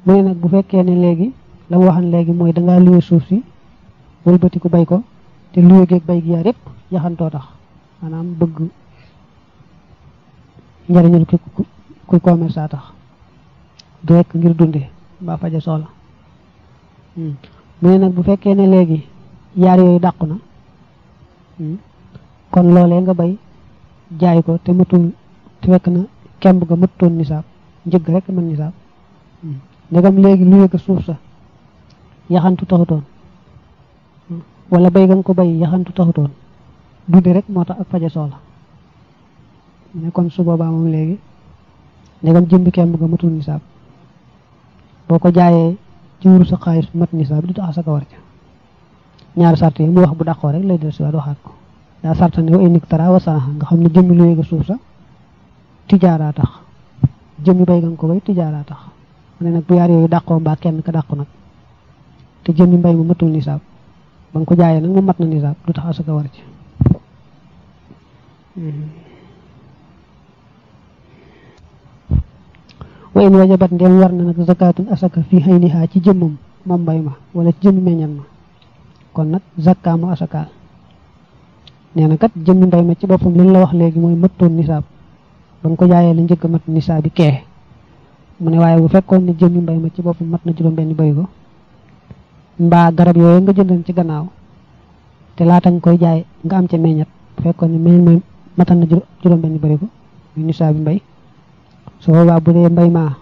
mu ne nag bu fekkee ne léegi la mu waxan léegi mooy dangaa luwe suuf si wëlbati ko bay ko te luwe geeg bay gi yaar yépp yaxantoo tax maanaam bëgg njariñul ki kuy commerce a tax du rekk ngir dunde mbaa faja soxla mu ne nag bu fekkee ne léegi yaar yooyu dàqu na kon loolee nga bay jaay ko te matul te fekk na kemb nga mëttoon nisaab njëgg rek mën nisaab ndegam léegi luwe ko suuf sa yaxantu taxutoon wala bay nga ko bay yaxantu taxutoon dunde rek moo tax ak faja soxla mu ne kon su boobaa moom léegi ndegam jëmbi kemb nga matul nisaab boo ko jaayee ci wuru sa xaalis mat nisaab du tax asaka war ca ñaari sart yi mu wax bu dàqoo rek lay del siwaat waxaat ko daa sarta ne wa inik tara wa sanaxa nga xam ne jëmmi lu yéega suuf sa tijaaraa tax jëmmi bay nga ko bay tijaaraa tax mu ne nag bu yaar yooyu dàqoo mbaa kenn ka dàqu nag te jëmmi mbay mu matul nisaab ba nga ko jaayee nag mu mat na nisaab du tax asaka war ci wa in wajabat ndem war na nag zakatun asaka fi hayniha ci jëmmam moom mbay ma wala ci jëmmi meññan ma kon nag zakka mu asakaal nee na kat jëmmi mbay ma ci boppam li la wax léegi mooy mëttoon nisaab ba nga ko jaayee la njëkk mat nisaab bi kee mu ne waaye bu fekkoon ne jëmmi mbay ma ci boppam mat na juróom benn bay ko mbaa garab yooyu nga jëndoon ci gannaaw te laata nga koy jaay nga am ca meññat bu fekkoon ne meññ ma matal na juróom benn bari ko muy nisaab bi mbay su boobaa bu dee mbay maa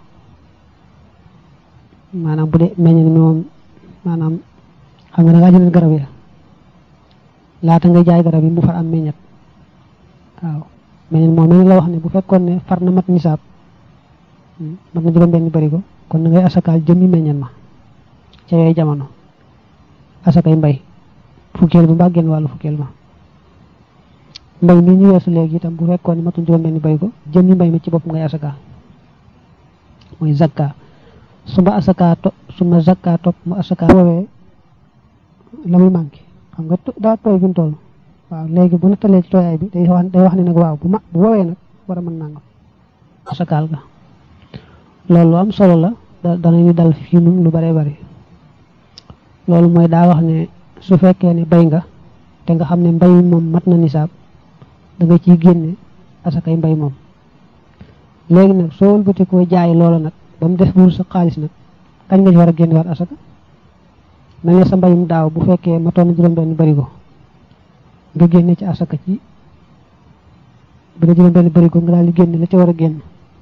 maanaam bu dee meññat mi moom maanaam xam nga da ngaa jënd garab ya laata nga jaay garab yi mu far am meññat waaw meññat moom mel la wax ne bu fekkoon ne far na mat nisaab mat na juróom benn bari ko kon na ngay asakaal jëmmi meññat ma ca yooyu jamono asakay mbay fukkeel ba mbaa genn wàllu fukkeel ba mbay mi ñu weesu léegi itam bu fekkoon ne matul juróom benn bari ko jëmmi mbay mi ci bopp ngay asakaal mooy zakka suma asaka to suma zakka topp mu asaka woowee la muy manqué xam nga daa tooy fi mu toll waaw léegi bu nattalee ci tooyaay bi day wax day wax ne nag waaw bu ma bu woowee nag war a mën nangam asakaal ga loolu am solo la da danañu dal fii nun lu bare bari loolu mooy daa wax ne su fekkee ne bay nga te nga xam ne mbay moom mat na nisaab da nga ciy génne asakay mbay moom léegi nag soo wëlbati koo jaay loola nag ba mu def buur sa xaalis nag kañ nga ci war a génne waat asaka mel ne sa mbayum daaw bu fekkee matoon na juróom benn barigo nga génne ci asaka ci bu dee juróom benn barigo nga daal di génne la ca war a génn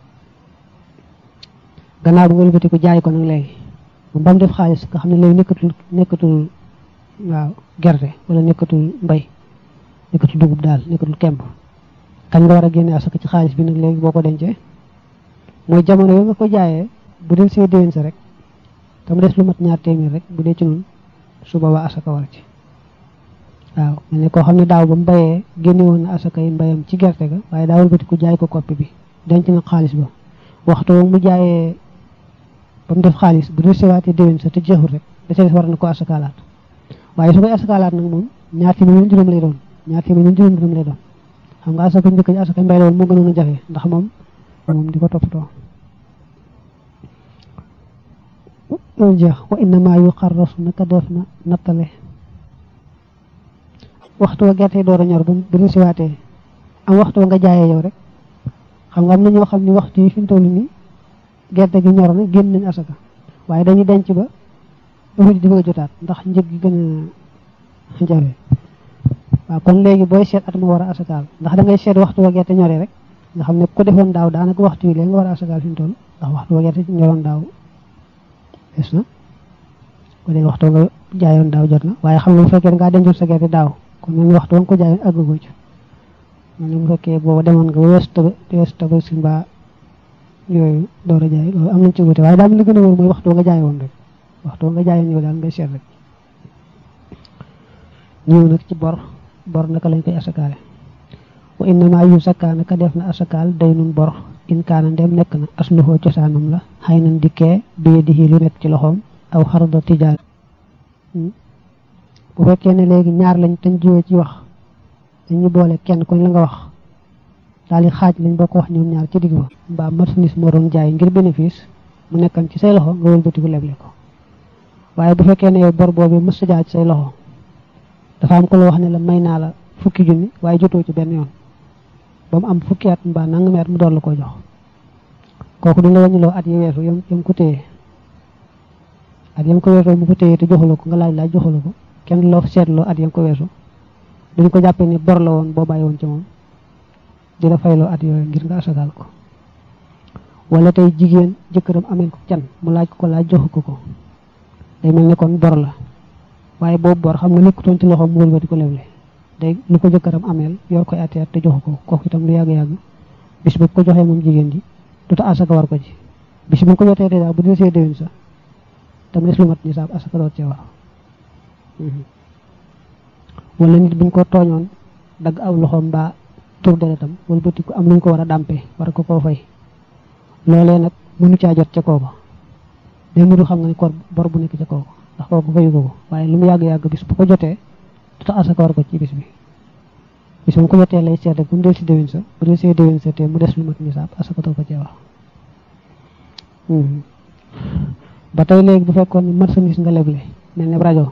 gannaaw bi nga wëlbati ko jaay ko nag léegi moom ba mu def xaalis nga xam ne léegi nekkatul nekkatul waaw gerte wala nekkatul mbay nekkatul dugub daal nekkatul kemb kañ nga war a génne asaka ci xaalis bi nag léegi boo ko dencee mooy jamono yo nga ko jaayee bu del see déwén sa rek te mu des lu mat ñaar téeméer rek bu dee ci nun su boobaa asaka war ci waaw mel ne koo xam ne daaw ba mu bayee génne woon na asaka yi mbayam ci gerte ga waaye daawul bëti ku jaay ko koppi bi denc na xaalis ba waxtu mu jaayee ba mu def xaalis bu del sewaatee déwén sa te jeexul rek da ca des war na ko asakaalaat waaye su koy asakaalaat nag moom ñaar téeméer ñun juróom lay doon ñaar téeméer ñun juróom juróom lay doon xam nga asaka njëkk ji asaka mbay la woon moo gënoon a jafe ndax moom moom di ko toppatoo loolu jeex wa innama yu xarrasu naka def na nattale waxtu wa gerte door a ñor ba bu ñu siwaatee am waxtu wa nga jaayee yow rek xam nga am na ñoo xam ni waxtu yi fi mu toll nii gerte gi ñor na génn nañ asaka waaye dañuy denc ba ruuj di bëgg a jotaat ndax njëg gi gën a jafe waaw kon léegi booy seet at ma war a asakaal ndax da ngay seet waxtu wa gerte ñoree rek nga xam ne ku defoon daaw daanaka waxtu yi léegi nga war a asakaal fi mu toll ndax waxtu wa gerte ñoroon daaw des na ko léegi waxtu nga jaayoon daaw jot na waaye xam nga bu fekkee ngaa dencoon sa gerte daaw kon mel ni waxtu wa nga ko jaayoon àggagoo ci mel ni bu fekkee boobu demoon nga weesu taba weesu taba si mbaa yooyu door a jaay loolu am nañ ci wute waaye daal li gën a wóor mooy waxtu wa nga jaayoon rek waxtu wa nga jaayoon yow daal ngay seet rek ñëw nag ci bor bor naka lañ koy asakaale wa innama yu sakkaa naka def na asakaal day nun bor in kaana ndem nekk na asluhoo cosaanam la xëy nan dikkee biye di lu nekk ci loxoom aw xarda tijaar bu fekkee ne léegi ñaar lañ tañ jiwee ci wax dañu boole kenn kuñ la nga wax daal di xaaj lañ boo ko wax ñoom ñaar ci digg ba mbaa marchandise moo doon jaay ngir bénéfice mu nekkan ci say loxo nga wëlbatiku leble ko waaye bu fekkee ne yow bor boobu mës sa jaar ci say loxo dafa am ko la wax ne la may naa la fukki junni waaye jotoo ci benn yoon ba mu am fukki at mbaa nangami at mu door la koo jox kooku du la wàññiloo at yi weesu yam yam ko téye at yam ko weesoo mu ko téye te joxula ko nga laaj laaj joxula ko kenn du la seetloo at yam ko weesu duñ ko jàppee ni bor la woon boo bàyyi woon ci moom di la fayloo at yooyu ngir nga asagaal ko wala tey jigéen jëkkëram amel ko can mu laaj ko ko laaj joxu ko ko day mel ne kon bor la waaye boobu bor xam nga nekkutoon ci loxoom mu wëlbati ko leble day lu ko jëkkëram ameel yor koy ati at te joxu ko kooku itam lu yàgg-yàgg bis bu ko joxee moom jigéen ji du ta asaka war ko ci bis bu ko jotee dèjà bu dee see déwén sa tam des lu mat nisaab asaka doot cee war wala nit buñ ko tooñoon dagg aw loxoom mbaa tur deretam wala bëti ko am luñ ko war a dàmpe war ko koo fay loolee nag mënu caa jot ca kooka day mudu xam nga ni kor bor bu nekk ca kooka ndax kooku fayu ko ko waaye lu mu yàgg-yàgg bis bu ko jotee du tax asaka war ko ci bis bi bis bu ko jotee lay seet rek bu mu del si déwén sa bu del see déwén sa te mu des lu mat nisaab asaka doo ko cee wax ba tey léegi bu fekkoon ni marchandise nga leble mel ne rajo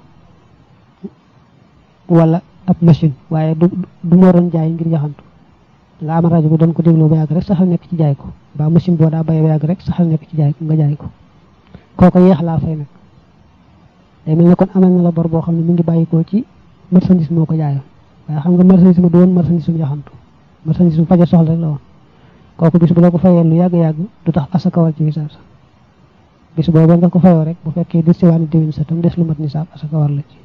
wala ab machine waaye du du moo doon jaay ngir yaxantu nga am rajo bi doon ko déglu ba yàgg rek saxal nekk ci jaay ko ba machine boo daa bayee ba yàgg rek saxal nekk ci jaay ko nga jaay ko kooko yeex laa fay nag day mel ne kon amal na la bor boo xam ne mi ngi bàyyikoo ci marchandise moo ko jaayoon waaye xam nga marchandise ma du woon marchandise mu yaxantu marchandise mu faje soxla rek la woon kooku bis bu la ko fayee lu yàgg-yàgg du tax asaka war ci nisaab sa bis boobu nga ko fayoo rek bu fekkee di siwaani déwén sa tam des lu mat nisaab asaka war la ci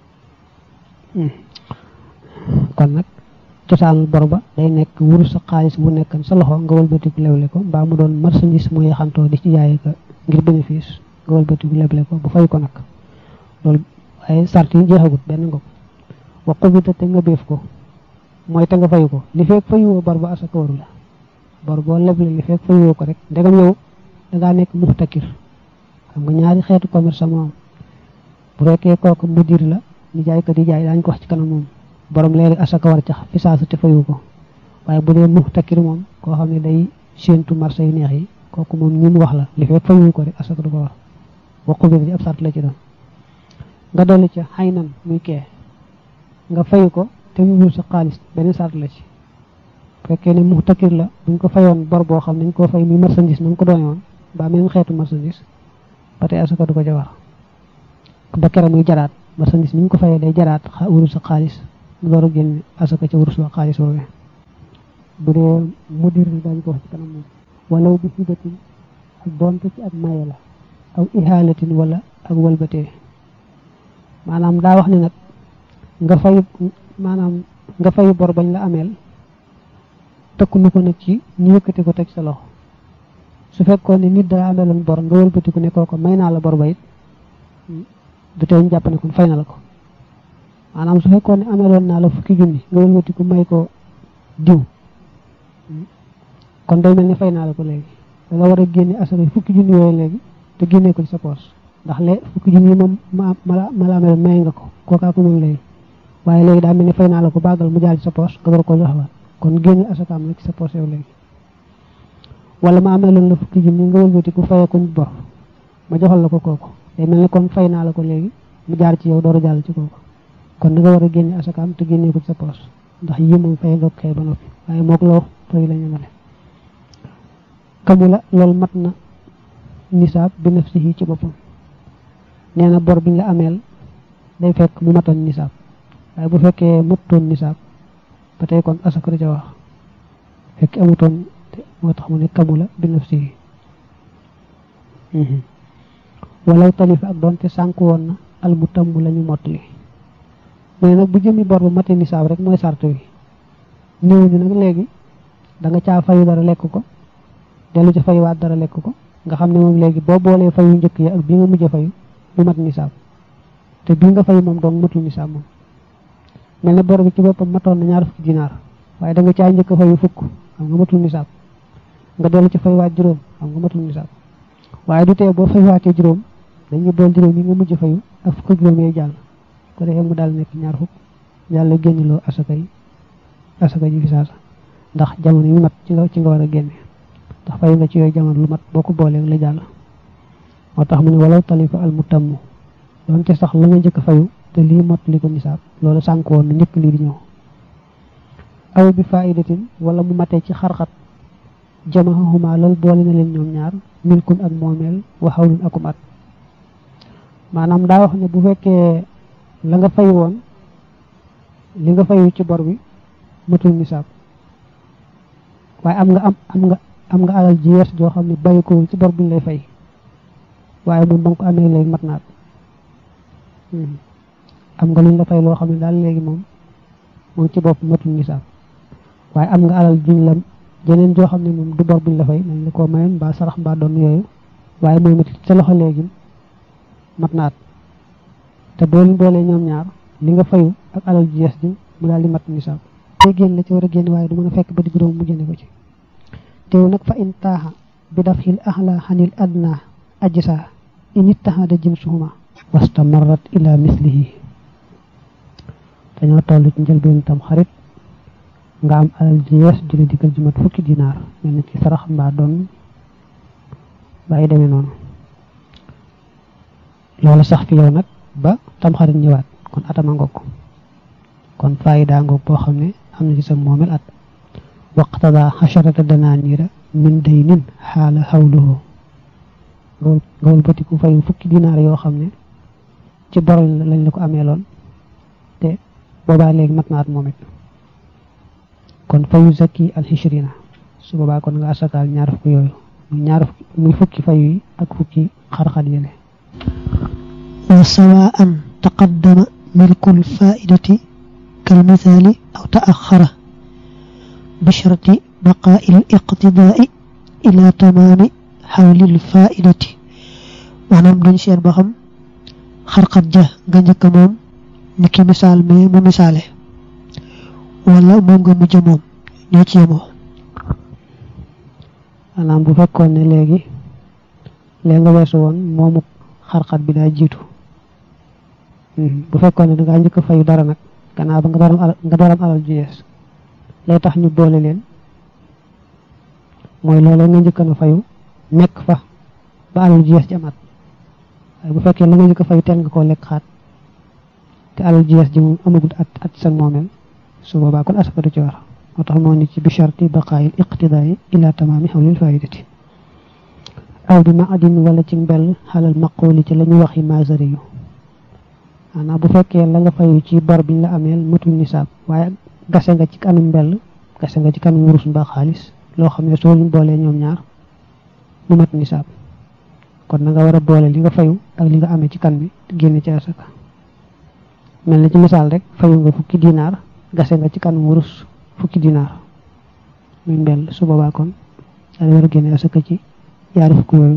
kon nag cosaanul bor ba day nekk wurus sa xaalis bu nekkan sa loxo nga wëlbatiku leble ko mbaa mu doon marchandise mu yaxantoo di ci jaay ka ngir bénéfice nga wëlbatiku leble ko bu fay ko nag loolu ay sart yi jeexagut benn nga ko wa xubita te nga béef ko mooy te nga fayu ko li fekk fayuwoo bor ba asaka waru la bor boo leble li fekk fayuwoo ko rek ndegam yow dangaa nekk muxtakir xam nga ñaari xeetu commerce moom bu fekkee kooku mudir la ni jaay ko di jaay daañu ko wax ci kanam moom borom léegi asaka war cax fi saasu te fayu ko waaye bu dee muxtakir moom koo xam ne day séentu marché yu neex yi kooku moom ñi mu wax la li fekk fayu ko rek asaka du ko war wa xubita ci ab sart la ci doon nga dolli ca xay nan muy kee nga fayu ko te mu wul sa xaalis benn sart la ci fekkee ne muxtakir la buñ ko fayoon bor boo xam nañ koo fay muy marchandise na nga ko doone woon ba même xeetu marchandise ba tey asaka du ko ca war ba kere muy jaraat marchandise ni ñu ko fayee day jaraat wurus sa xaalis mu door a génne asaka ca wurus sa xaalis woowee bu dee mudir ni daañu ko wax ci kanam moom walaw bi hibatin ak donte ci ak maye la aw ihaalatin wala ak walbatee maanaam daa wax ne nag nga fay maanaam nga fay bor bañ la ameel tëkku nu ko nag ci ñu yëkkati ko teg sa loxo su fekkoon ne nit daa ameeloon bor nga wëlbatiku ne kooko may naa la bor ba it du tee ñu jàpp ne kon fay na la ko maanaam su fekkoon ne ameeloon naa la fukki junni nga wëlbatiku may ko diw kon day mel ni fay naa la ko léegi da nga war a génne asaka fukki junni yooyu léegi te génnee ko ci sa poos ndax le fukki junni yi moom ma ma la ameeloon may nga ko kookaa ko moom léegi waaye léegi daa mel ni fay naa la ko bàggal mu jaar ci sa poos nga door ko joxawaat kon génne asakaam la ci sa poos yow léegi wala ma amee loon la fukki junni nga wëlbati ku fayee kuñ bor ma joxal la ko kooku day mel ni kon fay naa la ko léegi mu jaar ci yow door a jàll ci kooku kon da nga war a génne asakaam te génnee ko ci sa poos ndax yi moom fay nga kay ba noppi waaye mook loo fay la ñamale kamu la loolu mat na nisaab bi nafsihi ci boppam nee na bor biñ la ameel day fekk mu matoon nisaab waaye bu fekkee matutoon nisaab ba tey kon asaka da ca wax fekk amutoon moo tax mu ne kamula bi nafsihi walaw talifa ak doonte sànku woon na al mu tàmm la ñu mottali mais nag bu jëmi bor bu mate nisaab rek mooy sart wi néew ñu nag léegi da nga caa fayu dara lekk ko dellu ca fayuwaat dara lekk ko nga xam ne moom léegi boo boolee fayu njëkk yi ak bii nga mujj a fayu du mat nisaab te bii nga fayu moom doon matul nisaab moom mel ne bor bi ci boppam matoon na ñaar fukki dinaar waaye da nga caa njëkk a fayu fukk xam nga matul nisaab nga dellu ci faywaat juróom xam nga matul nisaab waaye du tee boo faywaatee juróom dañuy bool juróom yi nga mujj fayu ak fukk juróom yooyu jàll ko defee mu daal nekk ñaar fukk yàlla génniloo asaka yi asaka ji fi saasa ndax jamono yu mat ci nga ci nga war a génne ndax fayu nga ci yooyu jamono lu mat boo ko booleeg la jàll moo tax mu ne walaw talifa al mutammu doonte sax la nga njëkk a fayu te lii mottali ko nisaab loolu sànk woon na njëkk lii di ñëw aw bi faidatin wala mu matee ci xarxat jamahuma loolu boole na leen ñoom ñaar milkun ak moomeel wa xawlun akum at maanaam daa wax ne bu fekkee la nga fay woon li nga fayu ci bor bi matul nisaab waaye am nga am am nga am nga alal ji yees joo xam ne bàyyi ko ci bor buñ lay fay waaye moom ba nga ko amee léegi mat naat am nga luñ la fay loo xam ne daal léegi moom moom ci bopp matul nisaab waaye am nga alal juñ la jeneen joo xam ne moom du bor buñ la fay nañ la koo mayoon mbaa sarax mbaa doon yooyu waaye moom it sa loxo léegi mat naat te boo leen boolee ñoom ñaar li nga fayu ak alal ji yees ji mu daal di mat nisaab day génn la ci war a génn waaye du mën a fekk ba di juróom mu génne ko ci teew nag fa in taaxa bi daf xil axla xanil adna ajsa in ittaxada jinsuhuma wastamarrat ila mislihi dañoo toll ci njëlbeen tam xarit nga am alal ji yees ju la dikkal ju mat fukki dinaar mel na ci sarax mbaa doon bàyyi demee noonu loolu sax fi yow nag ba tam xarit ñëwaat kon atama ngoog kon faayida ngoog boo xam ne am na ci sa moomel at waqtada xasharata danaaniira min daynin xaala xawluhu nga wëlbatiku fayu fukki dinaar yoo xam ne ci bor lañ la ko amee loon te boobaa léegi mat naat moom it kon fayu zakki al xishrina su boobaa kon nga asakaal ñaar fukki yooyu muy ñaar fukki muy fukki fayu yi ak fukki xarxat yële wa sawaan taqaddama milkul faidati kal misaali aw taaxara bisharti baqaa'i l iqtidaai ila tamaami xawlil faidati maanaam dañ seet ba xam xarxat ja nga njëkk moom ni ki misaal mais mu misaale wala moom nga mujj moom ñoo ci yemoo maanaam bu fekkoon ne léegi léegi nga weesu woon moomu xarxat bi daa jiitu bu fekkoon ne dangaa njëkk a fayu dara nag gannaaw ba nga dooram alal nga dooram alal ju yees lay tax ñu boole leen mooy loolu nga njëkk na fayu nekk fa ba alal ju yees ji amaat waaye bu fekkee la nga njëkk a fayu teel nga koo lekk xaat te alal ju yees ji moom amagul at at sa moomeel su boobaa kon asaka du ci war moo tax moo ni ci bi sharti baqaayil iqtidaai ila tamaami xawlil faidati aw bi ma adin wala ci mbell xalal maqooli ci la ñu waxi masari yu maanaam bu fekkee la nga fayu ci bor biñ la ameel matul nisaab waaye gase nga ci kanam mbell gase nga ci kanam wurus mbaa xaalis loo xam ne soo ñu boolee ñoom ñaar mu mat nisaab kon na nga war a boole li nga fayu ak li nga amee ci kan bi génne ci asaka mel na ci misaal rek fayu nga fukki dinaar gase nga ci kanam wurus fukki dinaar muy mbell su boobaa kon daal war a génne asaka ci yaari fukk yooyu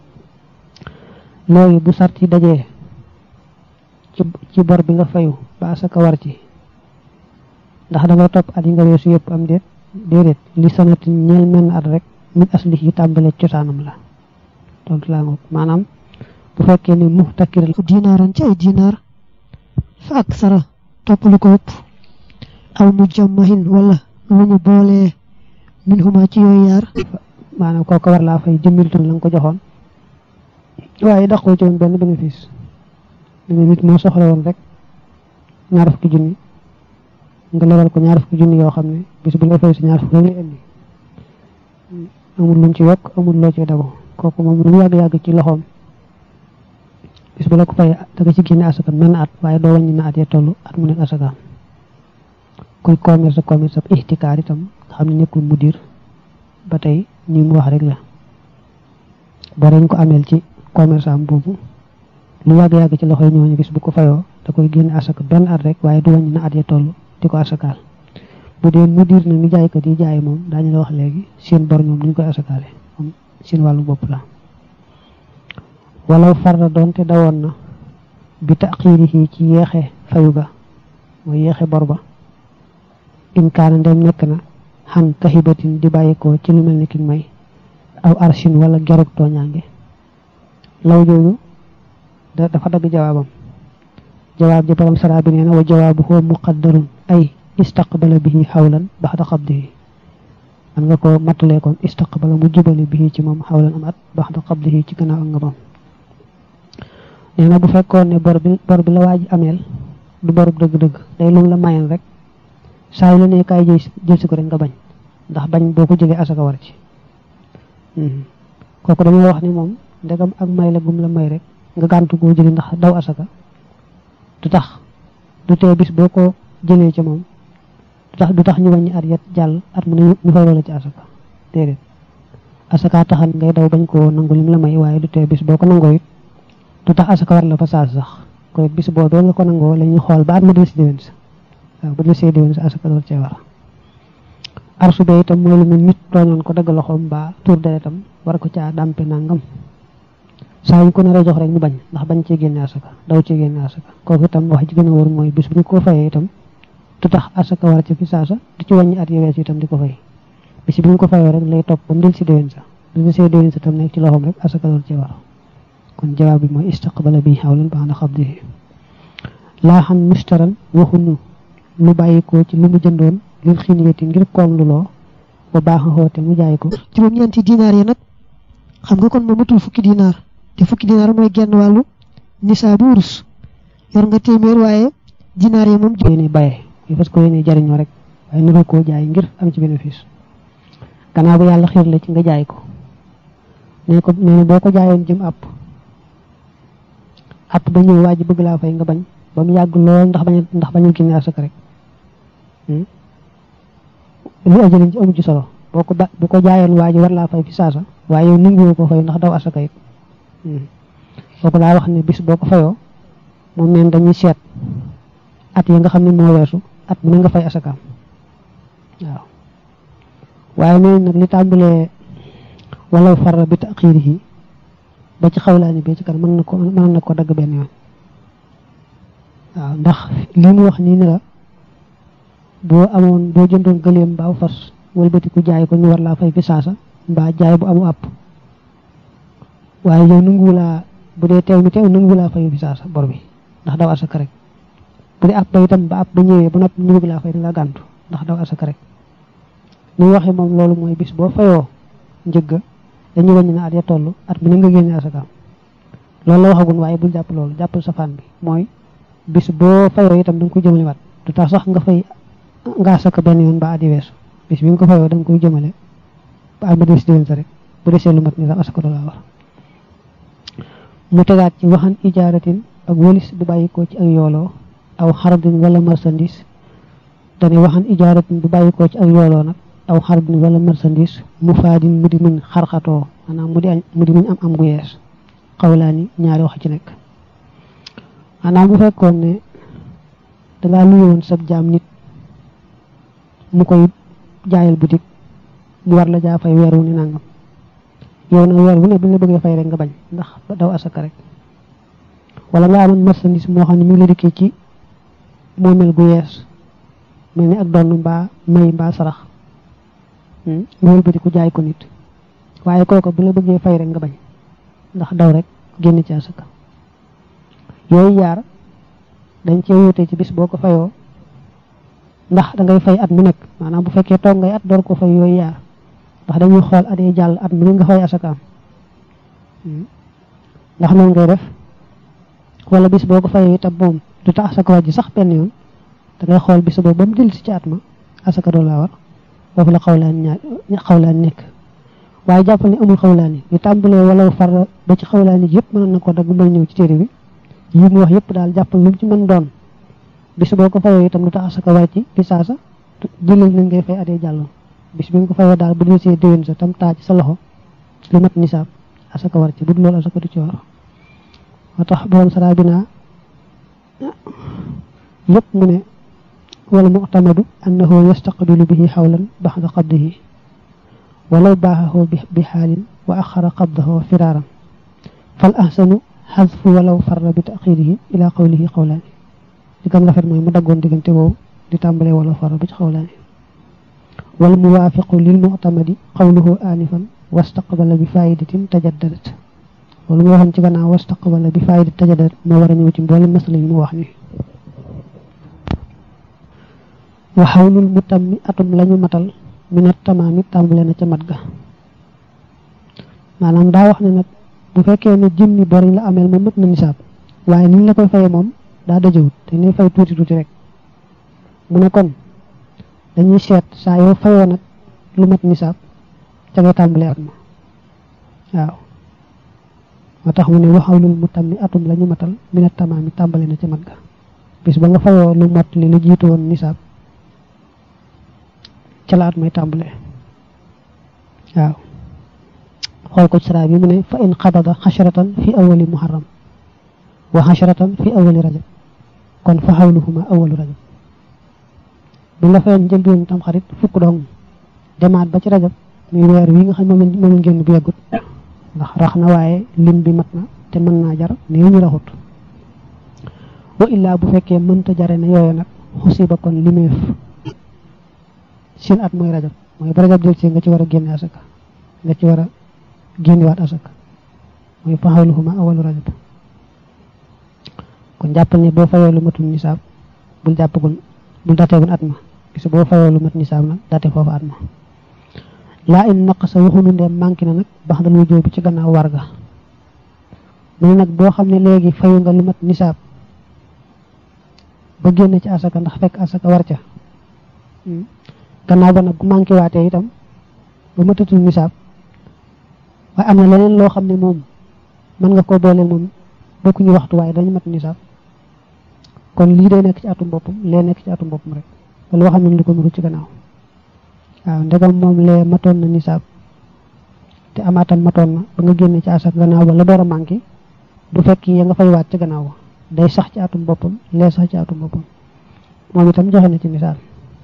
léegi bu sart yi dajee ci ci bor bi nga fayu ba asaka war ci ndax da nga topp at yi nga weesu yëpp am déet déedéet li sanati ñeel menn at rek min asli yi tàmbale cosaanam la tontu laa ngoog maanaam bu fekkee ni mu takkiral dinaaran ci ay dinaar fa ak sara topp lu ko ëpp aw mu jammahin wala lu ñu boolee min huma ci yooyu yaar maanaam kooku war laa fay jëmmil ton la nga ko joxoon waaye daqoo ci woon benn bénéfice danga nit moo soxla woon rek ñaar fukki junni nga lebal ko ñaar fukki junni yoo xam ne bis bu lay fay si ñaar fukki rek lay indi amul luñ ci yokk amul loo ci dago kooku moom lu yàgg-yàgg ci loxoom bis bu la ko fay da nga ci génne asaka menn at waaye doo wàññi na at ya toll at mu nekk asakaam kuy commerce commerce ab ihtikaar itam nga xam ne nekkul mudir ba tey ñi mu wax rek la boo dañ ko ameel ci commerce am boobu lu yàgg-yàgg ci loxoy ñooñu bis bu ko fayoo da koy génne asaka benn at rek waaye du wàññi na at ya toll di ko asakaal bu dee mudir na ni jaaykat yi jaay moom daañu la wax léegi seen bor ñoom duñ koy asakaale moom seen wàllu bopp la walaw farda doonte dawoon na bi taxiirihi ci yeexe fayu ga mooy yeexe bor ba in kaana ndem nekk na xan kaxibatin di bàyyikoo ci lu mel ni ki may aw arshin wala gerug tooñaange law jooju dafa dagg jawaabam jawaab ji borom saraa bi nee na wa jawaabu huwa muqaddarun ay istaqbala bihi xawlan baxda qabdihi man nga ko mattalee kon istaqbala mu jubale bihi ci moom xawlan am at baxda qabdihi ci gannaaw ak ngabam nee na bu fekkoon ne bor bi bor bi la waaj ameel du borub dëgg-dëgg day lum la mayen rek saa yu la nee kaay jël jël si ko rek nga bañ ndax bañ boo ko jëlee asaka war ci kooku dañoo wax ni moom ndegam ak may la gum la may rek nga gàntu koo jëli ndax daw asaka du tax du tee bis boo ko jëlee ca moom du tax du tax ñu wàññi at yet jàll at mu ne ñu fay loola ci asaka déedéet asaka taxan ngay daw bañ koo nangu lim la may waaye du tee bis boo ko nangoo it du tax asaka war la fa saas sax ko it bis boobee nga ko nangoo la ñuy xool ba at ma del si déwén sa waaw bu del see déwén sa asaka door cee war arsu be itam mooy lu mu nit tooñoon ko dagg loxoom ba tur deretam war ko caa dàmpe nangam saa yu ko nar a jox rek ñu bañ ndax bañ cee génne asaka daw cee génne asaka kooku itam wax ji gën a wóor mooy bis bu ñu ko fayee itam du tax asaka war ci fi saasa du ci wàññi at yu weesu itam di ko fay bis bi ñu ko fayoo rek lay topp ba mu del si déwén sa bu del see déwén sa tam nekk ci loxoom rek asaka door cee war kon jawaab bi mooy istaqbala bi xawlan ba'da qabdihi laa xam mustaran waxuñu lu bàyyi ko ci lu mu jëndoon lil xiniyati ngir koom lu loo ba baax a xoote mu jaay ko juróom-ñeenti dinaar yi nag xam nga kon moom matul fukki dinaar te fukki dinaar mooy genn wàllu nisaabu wurus yor nga téeméer waaye dinaar yi moom yéene baye yi parce que yéene jariñoo rek waaye nuru koo jaay ngir am ci bénéfice gannaaw bu yàlla xiir la ci nga jaay ko nee ko nee na boo ko jaayoon jëm àpp àpp ba ñëw waa ji bëgg laa fay nga bañ ba mu yàgg lool ndax bañ ndax bañu génne asaka rek lu ajalin ci amu ci solo boo ko ba bu ko jaayoon waa ji war laa fay fi saasa waaye yow nanguwoo ko fay ndax daw asaka it kooku laa wax ne bis boo ko fayoo moom neen dañuy seet at yi nga xam ne moo weesu at mu ne nga fay asakaam waaw waaye nee nag li tàmbalee wala farra bi taxiirihi ba ci xawlaani bi ci kan mën na ko mën na ko dagg benn yoon waaw ndax li mu wax nii ni la boo amoon boo jëndoon gëleem mbaa fas wëlbati ku jaay ko ñu war laa fay fi saasa mbaa jaay bu amu àpp waaye yow nanguwulaa bu dee teew mi teew nanguwulaa fay fi saasa bor bi ndax daw asaka rek bu dee àpp ba itam ba àpp ba ñëwee ba noppi ñu bëgg laa fay da nga gàntu ndax daw asaka rek ni waxee moom loolu mooy bis boo fayoo njëgga dañuy wàññi na at ya toll at mu ne nga génne asakaam loolu la waxagun waaye bul jàpp loolu jàppal safaan bi mooy bis boo fayoo itam da nga koy jëmale waat du tax sax nga fay nga asaka benn yoon ba adi weesu bis bi nga ko fayoo da nga koy jëmale ba at ma des déwén sa rek bu desee lu mat ni sax asaka du laa war mu tegaat ci waxan ijaaratin ak wëlis bu bàyyi ko ci ak yooloo aw xardin wala marchandise dane waxan ijaaratin bu bàyyi ko ci ak yooloo nag aw xardin wala marchandise mu faadin mu di muñ xarxatoo maanaam mu di mu di muñ am am gu yees xawlaani ñaari wax ci nekk maanaam bu fekkoon ne dangaa luyoon sab jaam nit mu koy jaayal boutique mu war la jaa fay weer wu ni nangam yow nag weer wu ne bu la bëggee fay rek nga bañ ndax daw asaka rek wala nga amoon marchandise moo xam ne mi ngi la dikkee ci moomeel gu yees mel ni ak donn mbaa may mbaa sarax nga wëlbati ku jaay ko nit waaye kooku bu la bëggee fay rek nga bañ ndax daw rek génn ci asaka yooyu yaar dañ cee wute ci bis boo ko fayoo ndax da ngay fay at mu nekk maanaam bu fekkee toog ngay at door ko fay yooyu yaar ndax dañuy xool at yi jàll at mu ne nga fay asakaam ndax noonu ngay def wala bis boo ko fayoo itam moom du tax asaka wàjji sax benn yoon da ngay xool bis boobu ba mu dellusi ci at ma asaka doo laa war foofu la xawlaan ñaar xawlaan nekk waaye jàppal ne amul xawlaan yi yu tàmbalee wala far ba ci xawlaan yi yëpp mën na ko dagg mën ñëw ci téere bi yi mu wax yëpp daal jàppal lu mu ci mën doon bis boo ko fayoo itam lu tax asaka war ci fi saasa jëlal nañ ngay fay adee jàlloon bis bi nga ko fayoo daal bu dee see déwén sa tam taa ci sa loxo lu mat nisaab asaka war ci bu dul loolu asaka du ci war moo tax borom saraa bi naa yëpp mu ne wala mu'tamadu annahu yastaqbilu bihi xawlan baxda qabdihi walaw baaxahu bi xaalin wa axara qabdahu firaaran fal ahsanu xasfu walaw farra bi taxirihi ila qawlihi qawlaani li gën rafet mooy mu daggoon diggante boobu di tàmbalee wala farra bi ci xawlaani wal muwaafiqu lil mu'tamadi qawluhu aanifan wastaqbala bi faayidatin tajaddadat loolu nga waxoon ci gannaaw wastaqbala bi faayidatin tajaddadat moo war a ñëw ci mboolem masala yi mu wax ni wa xawlul mutammi atum lañu matal minat tamaami tàmbale na ca mat ga maanaam daa wax ne nag bu fekkee ne jëmmi bor yi la ameel ma mët na nisaab waaye ni ñu la koy fayee moom daa dajewut te ni fay tuuti tuuti rek mu ne kon dañuy seet saa yoo fayoo nag lu mat nisaab ca ngay tàmbalee at ma waaw moo tax mu ne waxawlul mu tam mi atum la ñu matal mina tamaami tàmbale na ca mat ga bis ba nga fayoo lu mot li lu jiitu woon nisaab ca la at may tàmbale waaw xool ko sara bi mu ne fa in xabada xasharatan fi awali muharram wa xasharatan fi awali rajab kon fa xawluhuma awalu rajab bi la fayoon njëlbeen tam xarit fukk dong demaat ba ci rajab muy weer wi nga xam ne moom lañ génn bu yeggut ndax rax na waaye lim bi mat na te mën naa jar néew ñu raxut wa illaa bu fekkee mënta jare na yooyu nag xusiba kon limeef seen at mooy rajab mooy ba rajab jël ci nga ci war a génne asaka nga ci war a génnewaat asaka mooy fa xawluhuma awalu rajab kon jàppal ne boo fayoo lu matul nisaab bul jàppagul bul dateegul at ma gis boo fayoo lu mat nisaab nag date foofu at ma laa in naqasa waxunu ndeem manqué na nag bax dal wujjoo bi ci gannaaw warga mu ne nag boo xam ne léegi fayu nga lu mat nisaab ba génn ci asaka ndax fekk asaka war ca gannaaw ba nag bu manqué waatee itam ba matatul nisaab waaye am na leneen loo xam ne moom mën nga koo boole moom bokkuñu waxtu waaye dañu mat nisaab kon lii day nekk ci atum boppam lee nekk ci atum boppam rek loo xam ne lu ko nuru ci gannaaw waaw ndegam moom lee matoon na nisaab te amaatam matoon na ba nga génne ci asak gannaaw ba la door a manqué du fekk ya nga fay waat ci gannaaw ba day sax ci atum boppam lee sax ci atum boppam moom itam joxe na ci misaal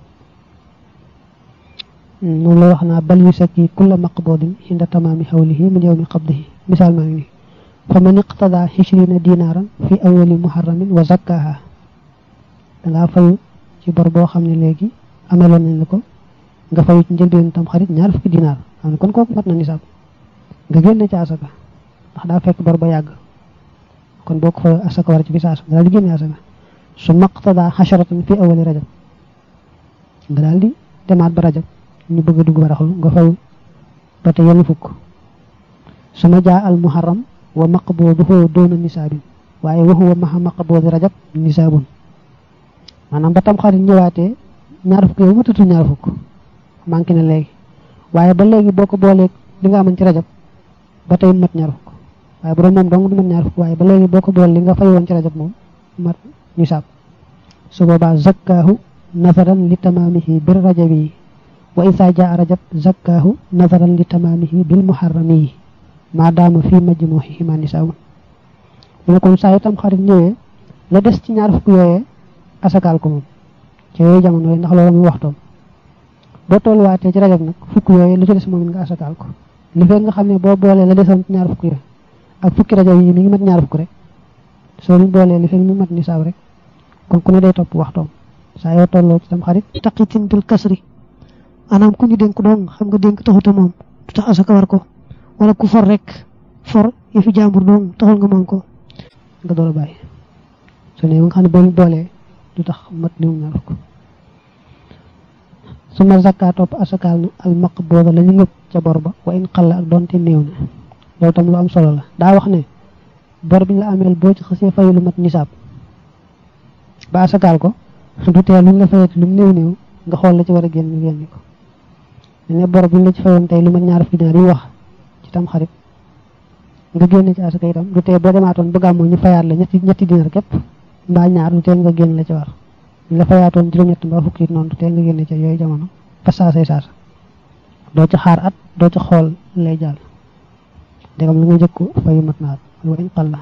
moom la wax naa bal yu sakki kulla maqbudin inda tamaami xawlihi min yawmi qabdihi misaal maa ngi nii fa man iqtada xishrina dinaaran fi awali muharramin wa zakkaha dangaa fayu ci bor boo xam ne léegi ameloon nañ la ko nga fayu ci njëlbeen tam xarit ñaar fukki dinaar xam ne kon kooku mat na nisaab nga génne ci asaka ndax daa fekk bor ba yàgg kon boo ko fayu asaka war ci bi saasa nga daal di génne asaka su maqtada xasharatan fi awali rajab nga daal di demaat ba rajab ñu bëgg a dugg baraxlu nga fayu ba te yenn fukk suma jaa al muharram wa maqbuduhu doona nisaabin waaye wa huwa maha maqbudi rajab nisaabun maanaam ba tam xarit ñëwaatee ñaar fukk yow matatu ñaar fukk manqué na léegi waaye ba léegi boo ko boolee li nga amoon ci rajab ba tey mat ñaar fukk waaye bu doon moom dong du mat ñaar fukk waaye ba léegi boo ko boole li nga fay woon ci rajab moom mat nisaab su boobaa zakkaahu nazaran li tamaamihi bir rajabi wa isa jaa rajab zakkaahu nazaran li tamaamihi bil muharrami maadaama fii majmuuhihima nisaabun mu ne kon saa yu tam xarit ñëwee la des ci ñaar fukk yooyee asakaal ko moom ci yooyu jamono yooyu ndax loolu muy waxtoom boo tolluwaatee ci rajab nag fukk yooyu lu ci des moom it nga asakaal ko li fekk nga xam ne boo boolee la desoon ci ñaar fukk yi ak fukki rajab yi mi ngi mat ñaar fukk rek soo leen boolee li fekk mi mat nisaab rek kon ku ne day topp waxtoom saa yoo tolloo ci tam xarit taqitin bil kasri maanaam ku ñu dénk dong xam nga dénk taxuta moom du tax asaka war ko wala ku for rek for yëfi jàmbur dong taxul nga moom ko nga door a bàyyi su ne nga xam ne boo boolee du tax mat limu ñaar fukk su ma zakka topp asakaal na al maqbuda la ñu ngëpp ca bor ba wa in xalla ak doonte néew na loolu tam lu am solo la daa wax ne bor bi ñu la ameel boo ci xasee fayu lu mat nisaab ba asakaal ko du tee luñ la fayati lu mu néew néew nga xool la ci war a génn ñu génne ko ne bor bi ñu la ci fayoon tey lu mat ñaar fukki dinaar yi wax ci tam xarit nga génne ci asaka itam du tee boo demaatoon ba gàmmoo ñu fayaat la ñetti ñetti dinaar képp mbaa ñaar du tee nga génn la ci war ñu la fayaatoon juróom-ñett mbaa fukki it noonu du tee nga génne ci yooyu jamono fa saasay saasa doo ci xaar at doo ci xool lay jàll dégam lu nga jëkku fayu mat na at wa in qalla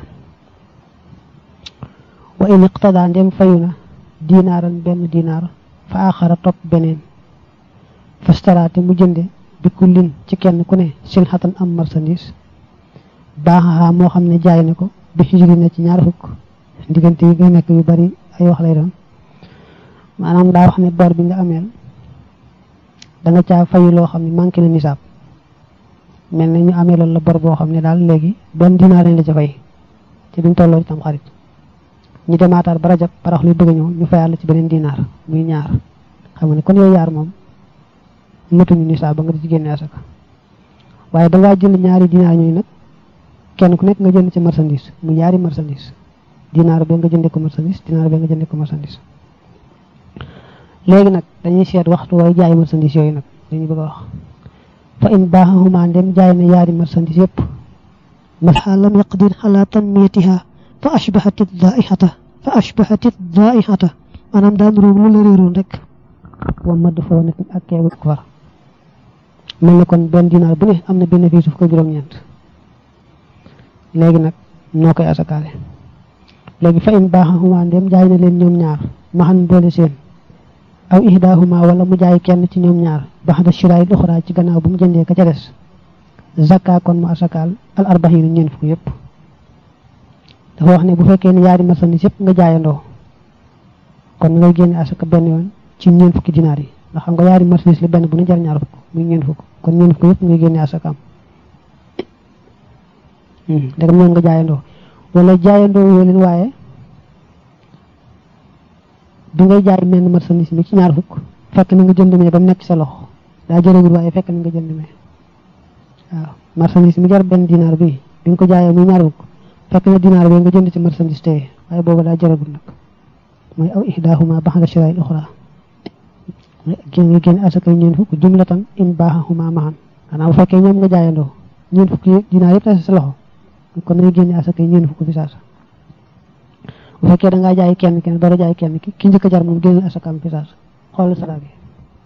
wa in iqtada ndem fayu na dinaaran benn dinaar fa axara topp beneen fastaraate mu jënde bi kullin ci kenn ku ne silxatan am marchandise baaxaxaa moo xam ne jaay na ko bi xijri na ci ñaar fukk diggante yi nga nekk yu bari ay wax lay doon maanaam daa wax ne bor bi nga ameel da nga caa fayu loo xam ne manqué na nisaab mel na ñu amee loolu la bor boo xam ne daal léegi benn dinaar lañ la ca fay ci biñ tolloo ci tam xarit ñu demaataat ba rajab parax luy bëgg a ñëw ñu fayaat la ci beneen dinaar muy ñaar xam nga ne kon yooyu yaar moom matuñu nisaab ba nga di ci génne asaka waaye dangaa jënd ñaari dinaar ñooyu nag kenn ku nekk nga jënd ci marchandise mu ñaari marchandise dinaar bi nga jëndee ko marchandise dinaar bi nga jëndee ko marchandise léegi nag dañuy seet waxtu way jaay marchandise yooyu nag dañuy bëgg a wax fa in baaxahuma ndem jaay na yaari marchandise yépp بل لم يقدر على تنميتها فأشبهت الضائحة فأشبهت الضائحة maanaam daan ruum lu la réeroon rek wa madd foo nekk ak keewu ko far mel ni kon benn dinaar bu ne am na bénéfice fukk juróom-ñeent léegi nag noo koy asakaale léegi fa in baaxahuma ndem jaay na leen ñoom ñaar maxan boole seen aw ihdaahuma wala mu jaay kenn ci ñoom ñaar baxda shiraay uxraa ci gannaaw bu mu jëndee ka ca des zakka kon mu asakaal al arbaxiina ñeent fukk yëpp dafa wax ne bu fekkee ne yaari marchandise yëpp nga jaayandoo kon ngay génne asaka benn yoon ci ñeent fukki dinaar yi ndax xam nga yaari marchandise li benn bu ne jar ñaar fukk muy ñeent fukk kon ñeent fukk yëpp ngay génne asaka am ndegam ñoom nga jaayandoo wala jaayandoo woo leen waaye bi ngay jaay menn marchandise mi ci ñaar fukk fekk na nga jënd mee ba mu nekk sa loxo daa jërëgul waaye fekk na nga jënd mee waaw marchandise mi jar benn dinaar bi bi nga ko jaayee muy ñaar fukk fekk na dinaar bi nga jënd ci marchandise tey waaye boobu daa jërëgul nag mooy aw ihdaahuma baxda shiraay uxra génn nga génn asakay ñeent fukk jumlatan in baaxahuma maxan xanaa bu fekkee ñoom nga jaayandoo ñeent fukk yi dinaar yëpp tase sa loxo kon ngay génne asakay ñeent fukk fi saasa bu fekkee da ngaa jaay kenn kenn dara jaay kenn ki ki njëkk a jar moom génne asakaam fi saasa xool sara bi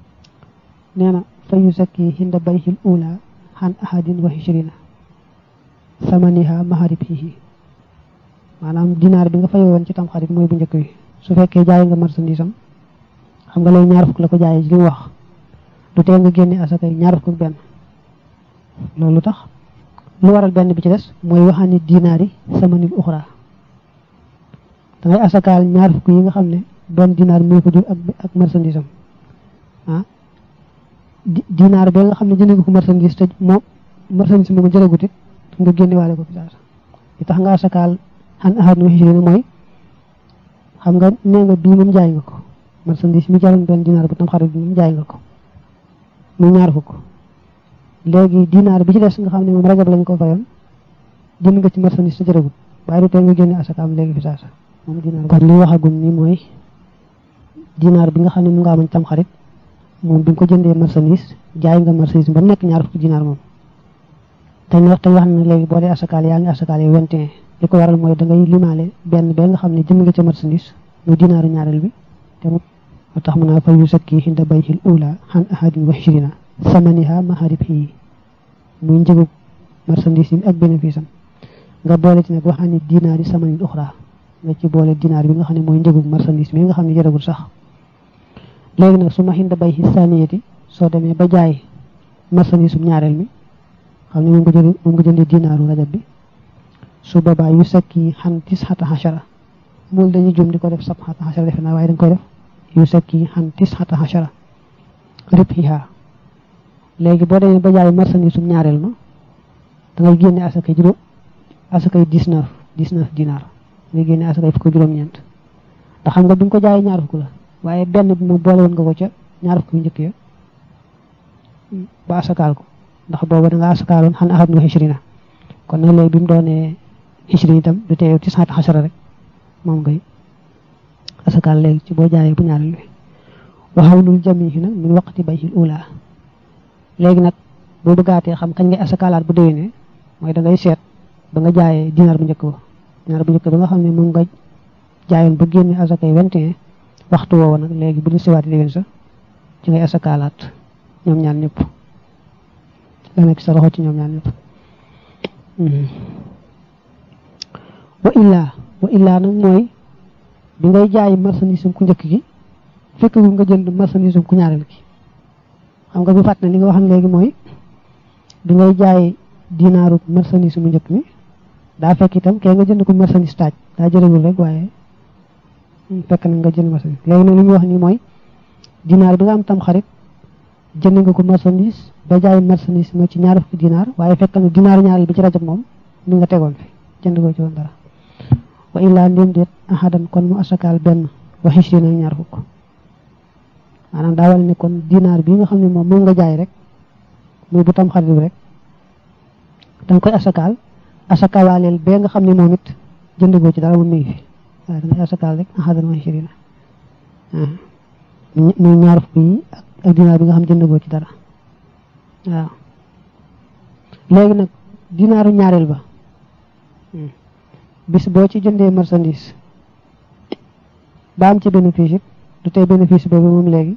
nee na fa yu sakki hinda bayhil ula xan ahadin wa hichrina samaniha maharibihi maanaam dinaar bi nga fay woon ci tam xarit mooy bu njëkk bi su fekkee jaay nga marchandise am xam nga lay ñaar fukk la ko jaayee ci li mu wax du tee nga génne asakay ñaar fukk ak benn loolu tax lu waral benn bi ci des mooy waxaani dinaar yi samanil uxra da ngay asakaal ñaar fukk yi nga xam ne benn dinaar moo ko jur ak ak marchandise am ah dinaar ba nga xam ne jënd nga ko marchandise te moom marchandise moomu jëragut it nga génne waale ko fi saasa li tax nga asakaal xan ahad nu xisri mooy xam nga nee nga bii moom jaay nga ko marchandise mi jaroon benn dinaar bu tam xarit bi moom jaay nga ko muy ñaar fukk léegi dinaar bi ci des nga xam ne moom rajab lañ ko fayoon jënd nga ci marchandise te jëragut waaye du tee nga génne asakaam léegi fi saasa moom dinaar kon li waxagum ni mooy dinaar bi nga xam ne mu nga amañ tam xarit moom bi nga ko jëndee marchandise jaay nga marchandise ba mu nekk ñaar fukki dinaar moom te ñu wax te wax na léegi boo dee asakaal yaa ngi asakaal yi vingt et un li ko waral mooy da ngay limaale benn ba nga xam ne jënd nga ca marchandise muy dinaaru ñaareel bi te mu tax mu naa fa yu sakki hinda bayhil ula xan ahadin wa hichrina samaniha maharib yi muy njëgu marchandise yi ak bénéfice am nga boole ci nag waxaa ni dinaar yi samanin uxra nga ci boole dinaar bi nga xam ne mooy njëgu marchandise mi nga xam ne jëragul sax léegi nag su ma hinda bayhi saniyati soo demee ba jaay marchandise um ñaareel mi xam ne moom nga jënd moom nga jëndee dinaaru rajab bi su boobaa yu sakki xan tis xata xachara mool dañuy jum di ko def sab xata xachara defe naa waaye dañ koy def yu sakki xan tis xata xachara ribhiha léegi boo demee ba jaay marchandise um ñaareel ma da ngay génne asakay juróom asakay dix-neuf dix-neuf dinaar ngay génne asakay fukk juróom-ñeent ndax xam nga bi nga ko jaayee ñaar fukk la waaye benn bi moom boole woon nga ko ca ñaar fukk yu njëkk ya ba asakaal ko ndax booba da nga asakaaloon xan axat nga xisrina kon nag léegi bi mu doonee xisri itam du teew ci saata xasara rek moom ngay asakaal léegi ci boo jaayee bu ñaareel bi waxawlul jamihi nag min waqti bayhil ula léegi nag boo bëggaatee xam kañ ngay asakaalaat bu déwénee mooy da ngay seet ba nga jaayee dinaar bu njëkk ba dinaar bu njëkk ba nga xam ne moom nga jaayoon ba génne asakay vingt et un waxtu woowa nag léegi bu ñu siwaati déwén sa ci ngay asakaalaat ñoom ñaar ñëpp la nekk sa loxo ci ñoom ñaar ñëpp wa illaa wa illaa nag mooy bi ngay jaay marchandise ku njëkk gi fekk gu nga jënd marchandise ku ñaareel gi xam nga bu fàtt na li nga waxam léegi mooy bi ngay jaay dinaaru marchandise mu njëkk mi daa fekk itam kee nga jënd ko marchandise taaj daa jërëgul rek waaye fekk na nga jënd marchandise léegi nag li ñu wax ni mooy dinaar bi nga am tam xarit jënd nga ko marchandise ba jaay marchandise moo ci ñaar fukki dinaar waaye fekk na dinaar ñaareel bi ci rajab moom mi nga tegoon fi jënd ko ci woon dara wa illaa ndéem déet ahadan kon mu asakaal benn wa xisrina ñaar fukk maanaam daa wal ne kon dinaar bi nga xam ne moom moom nga jaay rek muy bu tam xarit bi rek danga koy asakaal asakawaaleel bee nga xam ne moom it jënd goo ci dara moom mi ngi fi waaye da ngay asakaal rek axadan wa ishirina muy ñaar fukk yi ak dinaar bi nga xam jënd boo ci dara waaw léegi nag dinaaru ñaareel ba bis boo ci jëndee marchandise ba am ci bénéfice it du tey bénéfice boobu moom léegi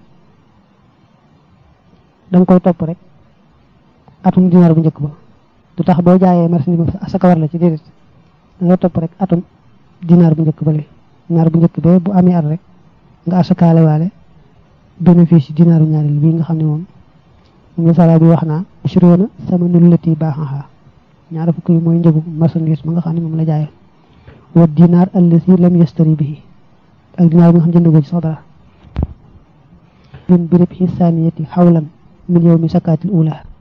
da nga koy topp rek atum dinaar bu njëkk ba du tax boo jaayee marchandise ba asaka war la ci déedéet da ngay topp rek atum dinaar bu njëkk ba li dinaar bu njëkk bee bu amee at rek nga asakaale waale bénéfice dinaaru ñaareel bii nga xam ne moom moom la sala bi wax naa ashroona sama nul lati baaxaxaa ñaara fukk yi mooy njëgu marchandise ba nga xam ne moom la jaayoon wa dinaar allasi lam yastari bihi ak dinaar bi nga xam jënd ko ci sax dara bin birib xisaaniyati xawlan min yow mi sakaatil ula